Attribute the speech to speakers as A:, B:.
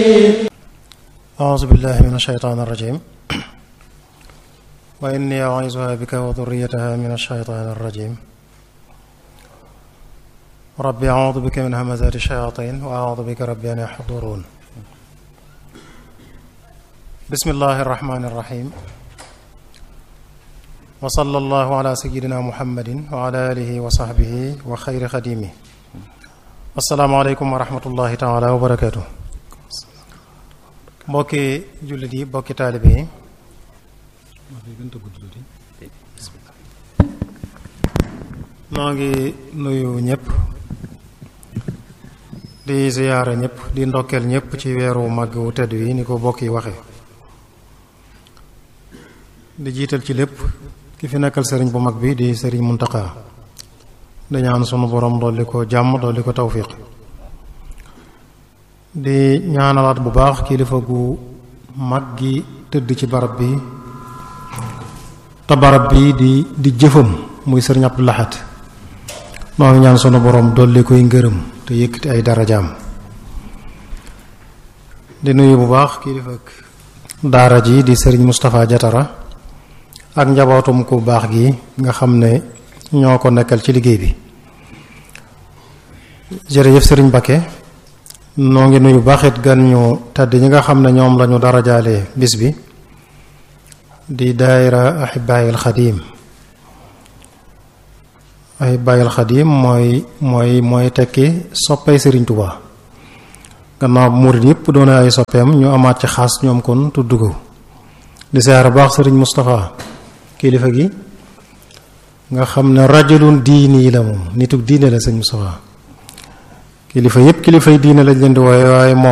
A: أعوذ بالله من الشيطان الرجيم وإني أعيذها بك وذريتها من الشيطان الرجيم ربي أعوذ بك من همزات الشياطين وأعوذ بك ربي أن يحضرون بسم الله الرحمن الرحيم وصلى الله على سيدنا محمد وعلى آله وصحبه وخير خديمه السلام عليكم ورحمة الله تعالى وبركاته mbokki jullit yi mbokki taalibe yi noo ngi nuyu ñëpp di ziyaara ñëpp di ndokkeel ñëpp ci weeru màgg wu tedd wi ni ko bokk yi waxe di jiital ci lépp ki fi nekkal sëriñ bu mag bi di sëriñ Muntaxa di ñaan sunu borom dolli ko jàmm dolli ko tawfiq di ñaanalaat bu baax kilifa gu mag gi tëdd ci barab bi te barab bi di di jëfam muy sëriñ Abdou Lahad noo ngi ñaan sunu borom dolli koy ngërëm te yëkkati ay darajaam di nuyu bu baax kilifa daara ji di sëriñ Moustapha Jatara ak njabootum ku baax gi nga xam ne ñoo ko nekkal ci liggéey bi jërëjëf sëriñ Bakke noo ngi nuyu baaxit gan ñu tàdd ñi nga xam ne ñoom lañu darajaale bis bi di daayira ahibaayil xadiim ahibaayil xadiim mooy mooy mooy tekki soppay sëriñ Tuubaa gannaaw murit yépp doone ay soppeem ñu amaat ci xaas ñoom kon tudd ko di siyaara baax sëriñ Moustapha kilifa gi nga xam ne rajulun diini la moom nituk diine la sëriñ Moustapha kilifa yépp kilifay diine lañ leen di wooye waaye moom